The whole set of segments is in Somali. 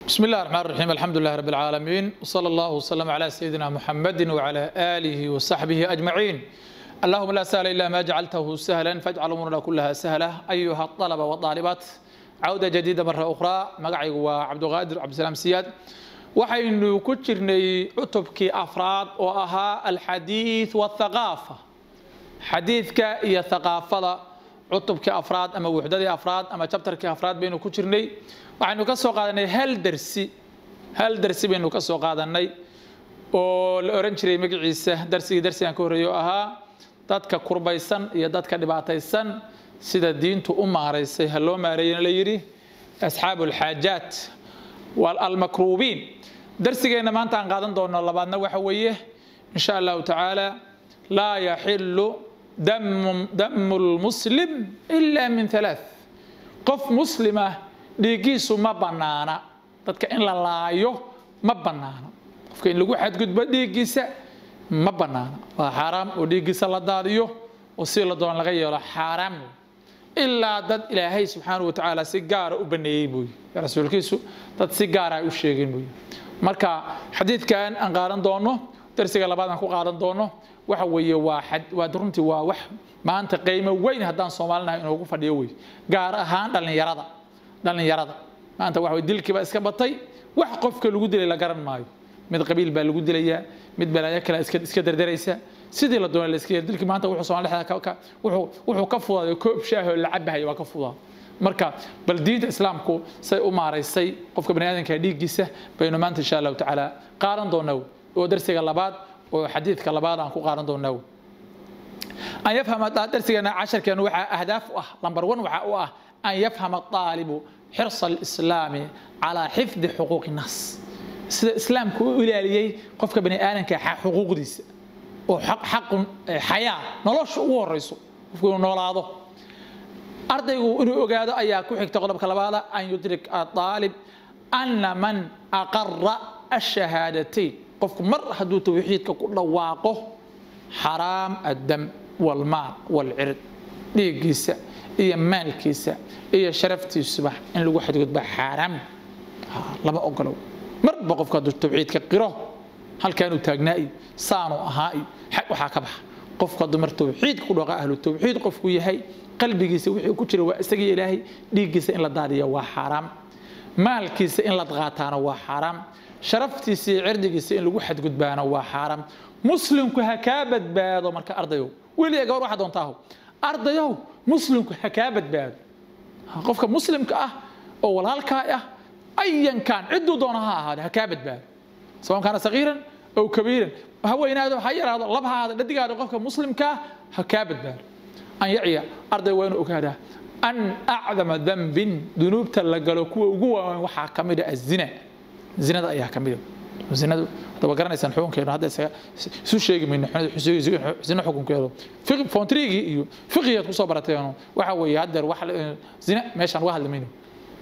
بسم الله الرحمن الرحيم الحمد لله رب العالمين وصلى الله وسلم على سيدنا محمد وعلى آله وصحبه أجمعين اللهم لا سهل إلا ما جعلته سهلا فاجعل أمورنا كلها سهلة أيها الطلبة والطالبات عودة جديدة مرة أخرى مقعي وعبد القادر عبد السلام سياد waxaynu ku jirnay cutubkii afraad oo ahaa alxadiid wathaqaafa xadiidka iyo thaqaafada cutubkii afraad ama wuxdadii afraad ama jabtarkii afraad baynu ku jirnay waxaynu ka soo qaadanay hal dersi hal dersi baynu ka soo qaadanay oo la oran jiray magaciisa darsigii darsigan ka horreeyay oo ahaa dadka kurbaysan iyo dadka dhibaataysan sida diintu u maaraysay ha loo maareeyana la yidhi asxaabu alxaajaat almakruubiin darsigeenna maanta aan qaadan doono labaadna waxa weeye in sha allahu tacaala laa yaxilu damu lmuslim ila min halaath qof muslima dhiiggiisu ma bannaana dadka in la laayo ma bannaana qofka in lagu xadgudbo dhiiggiisa ma bannaana waa xaaraam oo dhiiggiisa la daadiyo oo si la doon laga yeelo xaaraam ilaa dad ilaahay subxaanahu watacaala si gaara u baneeyey mooye rasuulkiisu dad si gaara ay u sheegeen mooye marka xadiidkan aan qaadan doono darsiga labaad aan ku qaadan doono waxa weeye waa waa runtii waa wax maanta qiimo weyn haddaan soomaalinahay inoogu fadhiyo wey gaar ahaan dhallinyarada dhallinyarada maanta waxa dilkiiba iska batay wax qofka lagu dilay la garan maayo mid qabiil baa lagu dilayaa mid balaayo kale iska dardaraysa sidii la doonay la iska dilkii maanta wuxuu soomaali dhexda wuxuu ka fudaaday koob shaah oo la cabahayo waa ka fudaa marka bal diinta islaamku say u maaraysay qofka bani aadamka dhiiggiisa baynu maanta insha allahu tacaala qaadan doonaa oo darsiga labaad oo xadiidka labaad aan ku qaadan doonaa an yafhama darsigeena casharkeenu waxaa ahdaaf u ah lambar one waxaa u ah an yafhama aalibu xirsa alislaami calaa xifdi xuquuqi nnaas sida islaamku u ilaaliyey qofka bani aadamka xuquuqdiisa oo xaqun xayaa nolosha ugu horeyso qofku inuu noolaado ardaygu inuu ogaado ayaa ku xigta qodobka labaada an yudrik aalib ana man aqara ashahaadatayn qofku mar hadduu tawxiidka ku dhawaaqo xaraam addam walmaal walcird dhiiggiisa iyo maalkiisa iyo sharaftiisuba in lagu xadgudba xaaraam lama ogolow marba qofku hadduu tawxiidka qiro halkaanuu taagnaa iyo saanuu ahaa iyo waxaa ka baxa qofku hadduu mar tawxiidka ku dhawaqa ahlu tawxiid qofku yahay qalbigiisa wixii ku jira waa isagii ilaahay dhiiggiisa in la daadiya waa xaaraam maalkiisa in la qaataana waa xaaraam sharaftiisa iyo cirdigiisa in lagu xadgudbaana waa xaaraam muslimku ha kaa badbaado marka ardayow weliya gabar waxaa doontaaho ardayow muslimku ha kaa badbaado qofka muslimka ah oo walaalkaa ah ayankan cidduu doona ha ahaade ha kaa badbaado sawan kaana sagiiran ow kabiiran ha weynaado ha yaraado lab ha ahaado dhadigaado qofka muslimkaa ha kaa badbaado an yaciya arday waa inuu ogaadaa an acdama dambin dunuubta la galo kuwa ugu waaweyn waxaa ka mid a azina zinada ayaa ka mida zinadu hadaba garanaysaan xukunkeenu hadda isu sheegi mayno zina xukunkeedu fontrigii iyo fiqiyaad kusoo barateeno waxa weeye haddeer wax zina meeshaan uga hadli mayno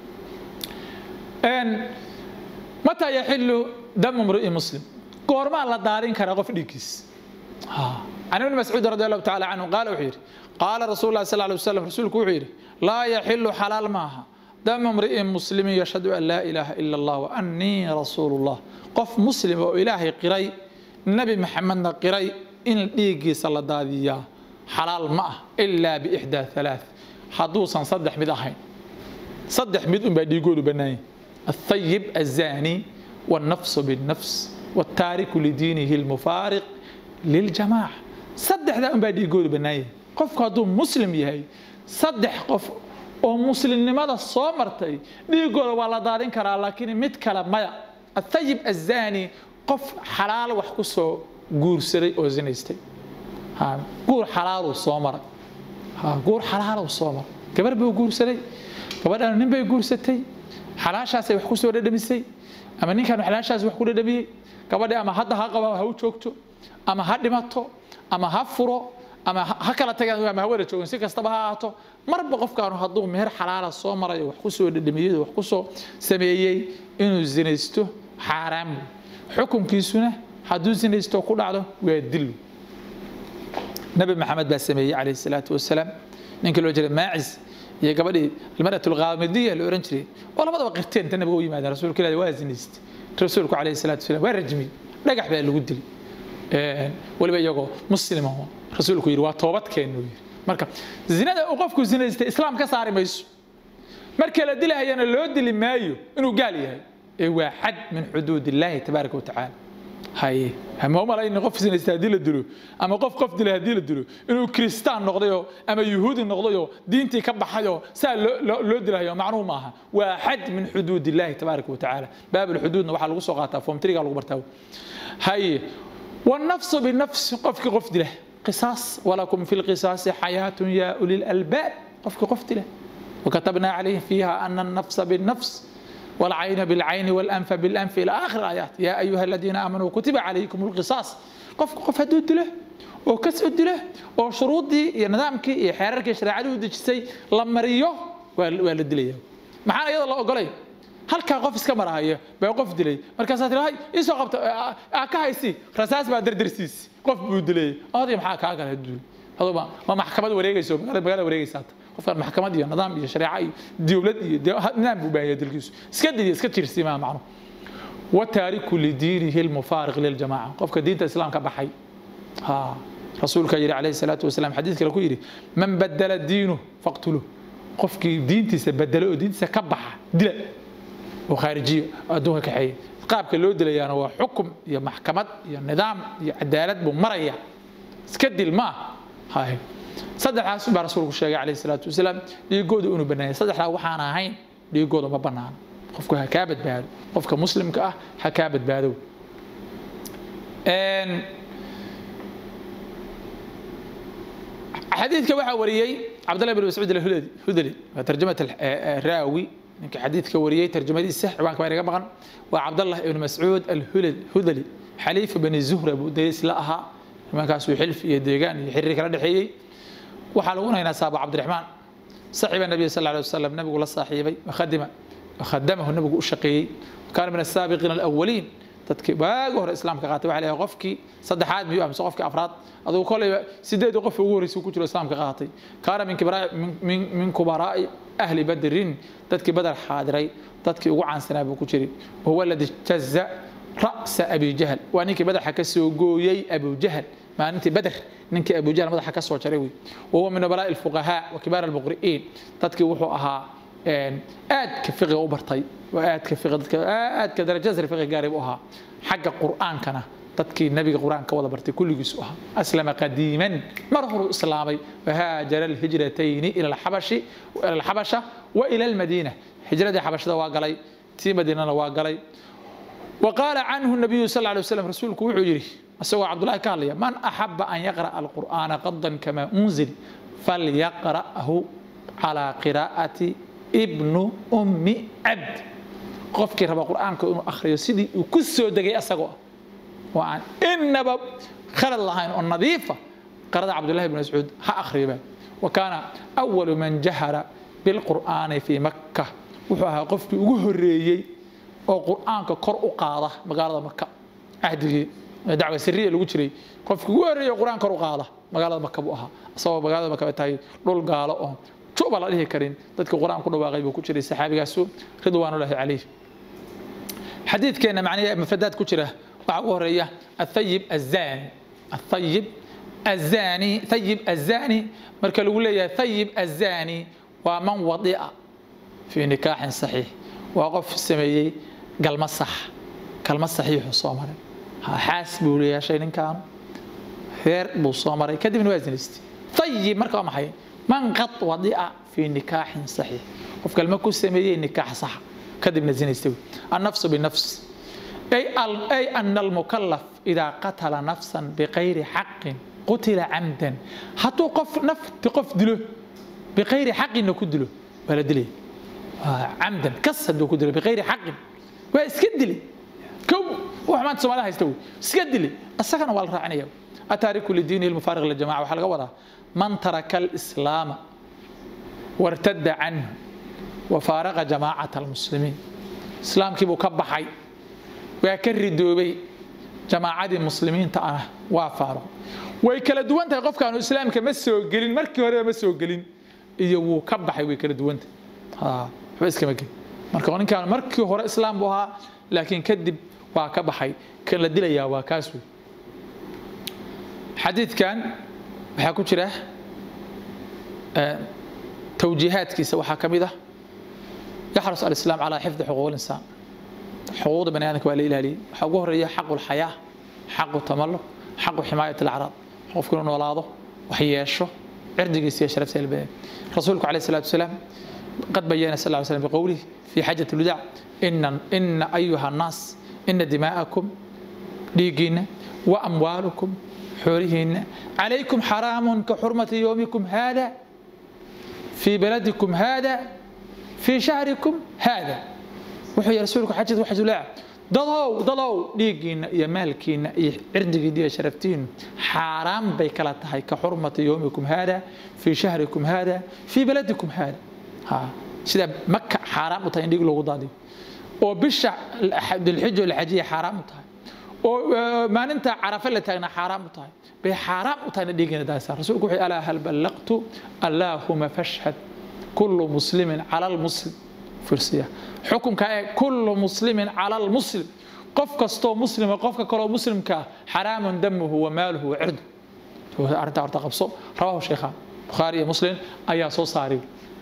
mataa yaxilu damu mri'i muslim goormaa la daadin karaa qof dhiiggiis can ibni mascuud radi allahu tacala canhu qaala wuxuu yidhi qaala rasuulu lahi sal ly wasalam rasuulku wuxuu yidhi laa yaxilu xalaal maaha damu mri'in muslimin yashhadu an laa ilaaha ila allah wa annii rasuulu llah qof muslim oo ilaahay qiray nebi maxamedna qiray in dhiiggiisa la daadiyaa xalaal ma ah ilaa biixdaa halaath hadduusan saddex mid ahayn saddex mid unbaa dhiigoodu bannaanya athayib azani wannafsu binnafs wattaariku lidiinihi lmufaariq liljamaaca saddexdaa unbaa dhiigoodu bannaanya qofku hadduu muslim yahay saddex qof oo muslimnimada soo martay dhiigooda waa la daadin karaa laakiin mid kale maya athayib azani qof xalaal wax ku soo guursaday oo zinaystay guur xalaaluu soo maray guur xalaaluu soo maray gabar buu guursaday gabadhan nin bay guursatay xalaashaasay wax ku soo dhadhamisay ama ninkan xalaashaas wax ku dhadhamiyey gabadhi ama hadda ha qaba ha u joogto ama ha dhimato ama ha furo ama ha kala tagaan ama ha wada joogin si kastaba ha ahaato marba qofkaanu hadduu meher xalaala soo marayo wax ku soo dhadhamiyey wax ku soo sameeyey inuu zinaysto xaaraam xukunkiisuna hadduu zinaysto ku dhacdo waa dil nabi maxamed baa sameeyey calayhi salaatu wasalaam ninkii loo jeeda maacis iyo gabadhii almaratu alqaamidiya la oran jiray oo labadaba qirteen ta nabiga u yimaadeen rasuulka ilaahi waa zinaystay rasuulku calayhi salaatu wasalaam waa rajmiyey dhagax baa lagu dilay weliba iyagoo muslima rasuulku yidhi waa toobadkeennu yidhi marka zinada uu qofku zinaystay islaam ka saari mayso marka la dilahayana loo dili maayo inuu gaal yahay ee waa xad min xuduud illaahi tabaaraka watacaala haye ma u malayni qof zinaystay haddii la dilo ama qof qof dilay haddii la dilo inuu kiristaan noqdayoo ama yuhuudi noqdayoo diintii ka baxayoo saa loo dilahayo macnuhu maaha waa xad min xuduud illaahi tabaaraka watacaala baabulxuduudna waxaa lagu soo qaataa foomtriga lagu bartaa haye والنفس بالنفس قفك قفت له قصاص ولكم في القصاص حياة يا أولي الألباب قفك قفت له وكتبنا عليه فيها أن النفس بالنفس والعين بالعين والأنف بالأنف إلى آخر الآيات يا أيها الذين آمنوا كتب عليكم القصاص قفك قف هدود له وكس أد له وشروط دي نظامك حرارك شريعة ودجسي لمريو والد ليه معانا يلا الله أقولي halkaa qof iska marahaya baa qof dilay markaasaa tii hay isoo qabta ka haysi rasaas baa dardarsiis qof buu dilay oday maxaa kaa kale duul aduba ma maxkamad wareegayso magaalada wareegaysaata qofkan maxkamad iyo nidaam iyo shareeco iyo dowlad iyo nidaam buu baahaya dalkiisu iska didiya iska jirsimaa macnu wataariku lidiinihi lmufaariq liljamaca qofka diinta islaamka baxay ha rasuulka yidhi calayhi salaatu wasalaam xadiis kale ku yidhi man badala diinuh faqtuluh qofkii diintiisa bedelo oo diintiisa ka baxa dila oo khaarijiyo adduunka kaxeeya qaabka loo dilayaana waa xukum iyo maxkamad iyo nidaam iyo cadaalad buu maraya iska dil maa hay saddexdaas baa rasuulku sheegay calayhi salaatu wasalaam dhiigooda inuu bannaayay saddexdaa waxaan ahayn dhiigooda ma bannaano qofku ha kaa badbaado qofka muslimka ah ha kaa badbaado xadiidka waxaa wariyey cabdallah bin mascuud alhudali waa tarjamat raawi ninka xadiidka wariyey tarjamadiisa ciwaanka baa inaga maqan waa cabdallah ibn mascuud alhudali xaliifa bani zuhra buu daris la ahaa nimankaasuu xilf iyo deegaan iyo xiriir kala dhexeeyey waxaa lagu naynaa saabo cabdiraxmaan saxiba nabiy sal alay wasalam nabigu la saaxiibay wakhadima wakhadamahu nabigu u shaqeeyey kaana min asaabiqiina alawaliin dadkii waagi hore islaamka qaatay waxa leeyahay qofkii saddexaad miyuu amse qofkii afraad adugu kolayba sideed qof ugu horreysay ku jiro islaamka qaatay kaana min kibaraa min kubaraa'i ahli badrin dadkii badar xaadiray dadkii ugu caansanaa buu ku jiray wahuwa aladi jaza ra'sa abi jahl waa ninkii madaxa ka soo gooyey abu jahl maalintii badr ninkii abu jahl madaxa ka soo jaray wey wahuwa min nubalaa'i alfuqahaa wa kibaar almuqri'iin dadkii wuxuu ahaa aadka fiqiga u bartay aadka dadka aadka darajada fiqiga gaaray buu ahaa xagga qur'aankana dadkii nabiga qur'aanka wada bartay kulligiisu ahaa aslama qadiiman mar horuu islaamay wahaajara alhijratayni ila alxabashi ila alxabasha wa ila almadiina hijradii xabashada waa galay tii madiinana waa galay وقال عنه النبي صلى الله عليه وسلم رسولك وحجري أسوى عبد الله قال لي من أحب أن يقرأ القرآن قضا كما أنزل فليقرأه على قراءة ابن أم عبد qofkii raba qur'aanka inuu akhriyo sidii uu ku soo degay asagoo ah oo aan inaba khalad lahayn oo nadiifa qarada cabdullahi bn mascuud ha akhriyoba wa kaana awalu man jahara bilqur'aani fii makka wuxuu ahaa qofkii ugu horreeyey oo qur'aanka kor u qaada magaalada maka cahdigii dacwa siriya lagu jiray qofkii ugu horreeyey qur'aan kor u qaada magaalada maka buu ahaa asagoo magaalada maka ay tahay dhul gaalo oo juba la dhihi karin dadkii qur'aan ku dhawaaqay buu ku jiray saxaabigaasu ridwaanullahi calayh xadiidkeena macnaha mafradaad ku jira waxaa ugu horeeya athayib azani athayib azani thayib azani marka lagu leeyahay thayib azani waa man wadi'a fii nikaaxin saxiix waa qof sameeyey galma sax galma saxiixu soo maray xaas buu yeeshay ninkaanu reer buu soo maray kadibna waa zinaystay thayib marka waa maxay man qad wadi'a fii nikaaxin saxiix qof galma ku sameeyey nikaax saxa كذب زينيستوي النفس بالنفس أي أي أن المكلف إذا قتل نفسا بغير حق قتل عمدا حتى قف نف تقف دله بغير حق إنه كدله ولا دلي عمدا كسد كدله بغير حق واسكدلي كو وحمد سمالها يستوي اسكدلي السكن والرعنية أتارك لدينه المفارق للجماعة وحلقة وضع من ترك الإسلام وارتد عنه وفارق جماعة المسلمين إسلام كيبو كبحي ويكرر دوبي جماعة المسلمين تأنا وافارق way kala duwan tahay qofka aanu islaamka ma soo gelin markii hore ma soo gelin iyo wuu ka baxay way kala duwanta waxba iskama gelin marka ninkaan markii hore islaam buu ahaa laakiin kadib waa ka baxay kan la dilayaa waa kaas wey xadiidkan waxaa ku jira towjiihaadkiisa waxaa ka mid ah yaxrus alislaam calaa xifdi xuquuq linsaan xuquuqda bani aadamka waa la ilaaliyey waxaa ugu horeeya xaqu lxayaa xaqu tamalluq xaqu ximaayat alacraad qofku inuu noolaado wax yeesho cirdigiisa iyo sharafta ilbeen rasuulku calayh salaatu wasalaam qad bayana sal ly slam biqowlihi fi xajat lwadac ina ina ayuha annaas ina dimaa'akum dhiiggiinna wa amwaalukum xoolihiinna calaykum xaraamun ka xurmati yowmikum haada fii baladikum haada fii shahrikum haada wuxuu yihi rasuulku xajat waxajulaac dadow dadow dhiiggiinna iyo maalkiinna iyo cirdigiinna iyo sharaftiinnu xaaraan bay kala tahay ka xurmati yowmikum haada fii shahrikum haada fii baladikum haada sida maka xaaraam u tahay in dhiig loogu daadiyo oo bisha dilxijo la xajiya xaaraam u tahay oo maalinta carafe la taagna xaaraam u tahay bay xaaraam u tahay in dhiigina daasa rasuulku wuxuu alaa hal ballaqtu allaahuma fashhad kullu muslimin cala almuslim firsiya xukunka ee kullu muslimin cala almuslim qof kastoo muslima qofka kaloo muslimka xaraamun damuhu wa maaluhu wa cirdu arrintaa horta qabso rawahu sheekhaan bukhaari iyo muslim ayaa soo saari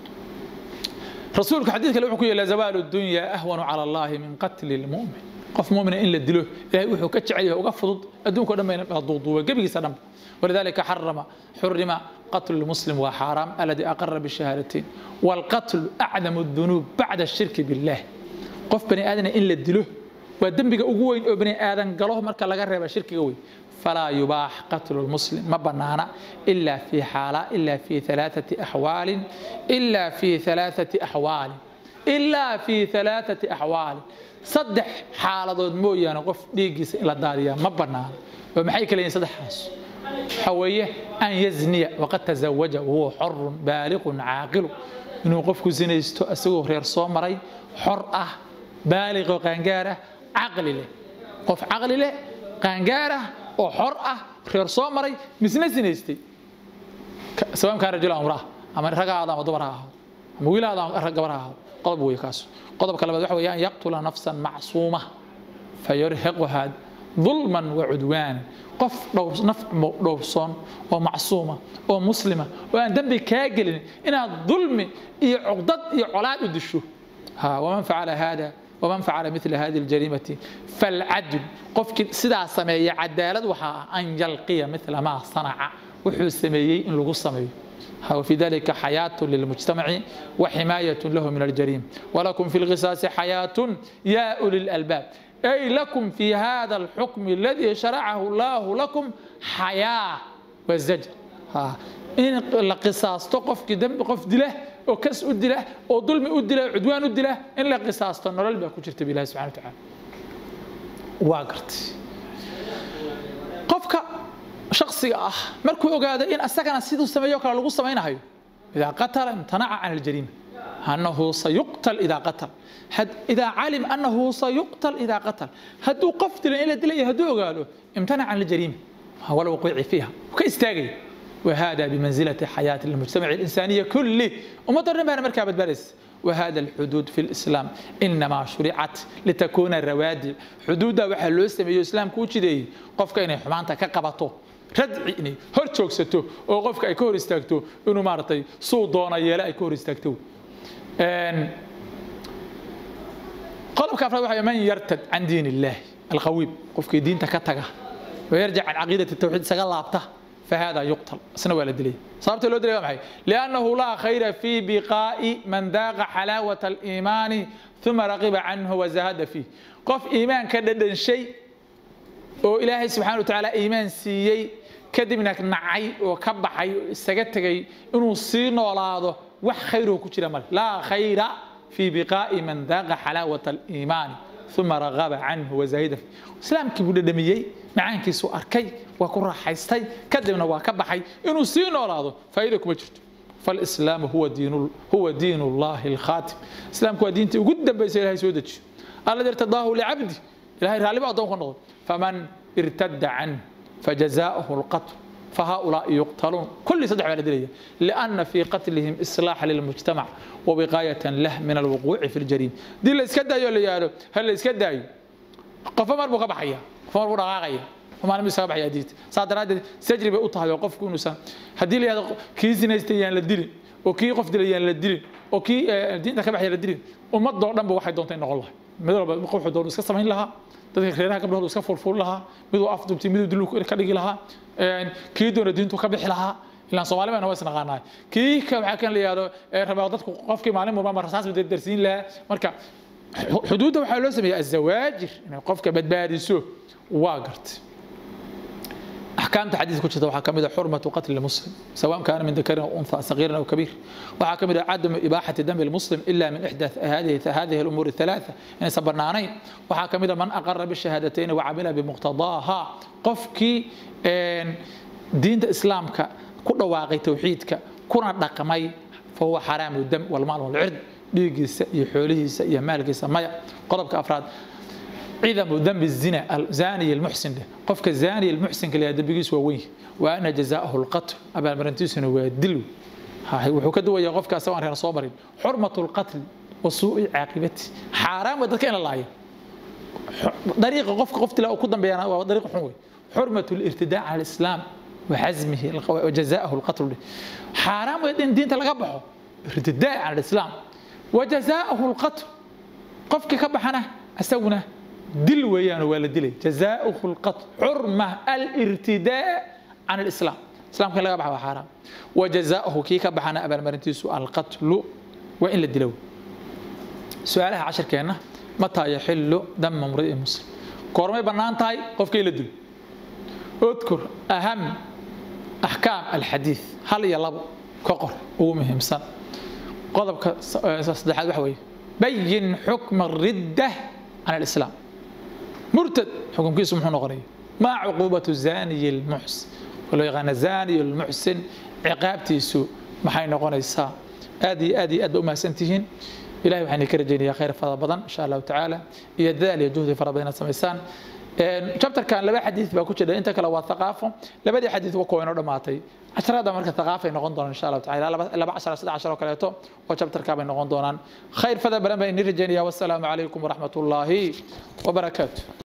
rasuulku xadiid kale wuxuu ku yeelaa zawaalu dunya ahwanu cala allahi min qatli lmu'min qof mumina in la dilo ilahay wuxuu ka jecel yahay uga fudud adduunka o dhan bayna duuduuba gebigiisa dhanba ولذلك حرم حرم قتل المسلم وحرام الذي أقر بالشهادتين والقتل أعظم الذنوب بعد الشرك بالله قف بني آدم إن لدله ودنبك أقوين أو بني آدم قالوه مركا لغا شرك قوي فلا يباح قتل المسلم ما بنانا إلا في حالة إلا في ثلاثة أحوال إلا في ثلاثة أحوال إلا في ثلاثة أحوال صدح حالة مويا قف ديجيس إلى الدارية ما بنانا ومحي كلين صدح حاس حوية أن يزني وقد تزوج وهو حر بالغ عاقل إنه قف زنيستو أسوه رير صومري حر أه بالغ وقنقارة عقل له قف عقل له قنقارة وحر أه رير صومري مسنا زنيستي سواء كان رجل أو امرأة أما رجع هذا مدبرها أما ويل هذا رجبرها قلب ويكاس قلب كلمة وحوي أن يقتل نفسا معصومة فيرهقها ظلما وعدوانا qof naf dhowrsoon oo macsuuma oo muslima oo aan dembi kaa gelin inaad dulmi iyo cuqdad iyo colaad u disho waman facala hada waman facala mila hadi ljariimati falcadl qofkii sidaa sameeya cadaalad waxaa ah an yalqiya mila maa sanaca wuxuu sameeyey in lagu sameeyo وفي ذلك حياة للمجتمع وحماية له من الجريمة ولكم في القصاص حياة يا أولي الألباب أي لكم في هذا الحكم الذي شرعه الله لكم حياة والزجر ها إن القصاص تقف كدم قف دله أو كس أدله أو ظلم أدله عدوان أدله إن القصاص تنرل بأكو شرت بالله سبحانه وتعالى واقرت قفك شخصي أه مركو أقاد إن أسكن سيدو سميوك على لغو سمين هاي إذا قتل امتنع عن الجريمة أنه سيقتل إذا قتل حد إذا علم أنه سيقتل إذا قتل هدو قفتل إلى دليل هدو قالوا امتنع عن الجريمة هو الوقوع فيها وكيستاقي وهذا بمنزلة حياة المجتمع الإنسانية كله ومضر بها مركبة باريس وهذا الحدود في الإسلام إنما شرعت لتكون الروادي حدود وحلو السمي الإسلام كوشي دي قفك إني حمانتا كقبطو radci inay hor joogsato oo qofka ay ka hor istaagto inuu maaragtay suu doona yeele ay ka hor istaagto qodobka afraad waxa man yartad can diin illaahi alqawiim qofkii diinta ka taga ويرجع عن عقيدة التوحيد سقال لابته فهذا يقتل سنة ولا دليل صارت له دليل معي لأنه لا خير في بقاء من ذاق حلاوة الإيمان ثم رغب عنه وزهد فيه قف إيمان كددن شيء وإلهي سبحانه وتعالى إيمان سيي kadibna nacay oo ka baxay oo isaga tegay inuu sii noolaado wax khayruhu ku jira male laa khayra fii biqaa'i man daaqa xalaawata aliimaani uma ragaba canhu wazahida islaamkii buu dhadhamiyey macaankiisuu arkay waa ku raaxaystay kadibna waa ka baxay inuu sii noolaado faa'iida kuma jirto فالإسلام هو دين هو دين الله الخاتم الإسلام هو دين قد بيس إلهي سودج الذي ارتضاه لعبده إلهي رالي بعضهم نقول فمن ارتد عنه فجزاؤه القتل فهؤلاء يقتلون كل صدح على دليل لأن في قتلهم إصلاح للمجتمع ووقاية له من الوقوع في الجريمة دي اللي اسكدا يقول يا هل اللي اسكدا قف مر بقى بحيا قف مر بقى وما لم يسبح يا ديت صادرات سجري بأطها وقف كونوا سن هدي لي هذا كيس نيستيان للدليل وكي قف دليان للدليل وكي دين كبح يا للدليل وما دور دنب waxay doontaa in noqon lahay mid walba qof wuxuu doon iska samayn lahaa dadka reeraha gabdhooda iska furfur lahaa miduu afdubtay miduu diluu ka dhigi lahaa kii doona diintu ka bixi lahaa ilaan soomaali baan is naqaanahay kii ka waxaa kan la yidhahdo rabaa dadku qofkii maalin walba ma rasaas darsiin lahaa marka xuduudda waxaa loo sameeyaa azawaajir inay qofka badbaadiso waa gartay أحكام حديث كتشة وحا كمدة حرمة قتل المسلم سواء كان من ذكر أو أنثى صغير أو كبير وحا كمدة عدم إباحة دم المسلم إلا من إحدى هذه هذه الأمور الثلاثة يعني صبرنا عنين وحا كمدة من أقر بالشهادتين وعمل بمقتضاها قفك دين الإسلام كل واقع توحيدك كنا رقمي فهو حرام الدم والمال والعرض dhiigiisa iyo xoolihiisa iyo maalkiisa maya qodobka afraad ciidamu dambi zina alzaniy almuxsin dheh qofka zaniy almuxsinka la dambigiisu waa weyn wa ana jazaahu alqatl abaalmarintiisuna waa dil wuxuu ka duwayaa qofka asagoo aan reer soo marin xurmatu lqatli wa suu'i caaqibati xaaraan waa dadka in la laayo dariiqa qofka qof tila ku dambeeyana waa dariiq xun wey xurmatu lirtidaa cala alislaam وحزمه وجزاءه القتل حرام ان دينته laga baxo irtidaa cala alislaam وجزاءه القتل قفك كبحنا أسونا دل ويانا ولا دلي جزاؤه القتل حرمة الارتداء عن الإسلام الإسلام كان لقى حرام وجزاؤه كي كبحنا أبا المرنتيسو القتل وإن الدلو سؤالها عشر كينا متى يحل دم امرئ مسلم كورمي بنان تاي قف كي لدل اذكر أهم أحكام الحديث هل يلب كقر ومهم سن qodobka saddexaad waxa weeye bayin xukma ridda can alislaam murtad xukunkiisu muxuu noqonaya maa cuquubatu zaniyi lmuxsin loo yaqaana zaniy lmuxsin ciqaabtiisu maxay noqonaysaa aad iyo aad iyo aad ba umahadsan tihiin ilahay waxaan ka rajaynayaa khayr fara badan insha allahu tacaala iyo dadaal iyo juhdi fara badan inaad samaysaan chapterkan laba xadiid baa ku jira inta kale waa thaqaafo labadii xadiid wa kuwa inoo dhammaatay casharada marka thaqaafay noqon doonaan insha allahu tacala laba cashar saddex cashar oo kaleeto oo chapterkaa bay noqon doonaan khayr fada badan baa inii rajaynaya wassalaamu calaykum waraxmat ullaahi wabarakaatu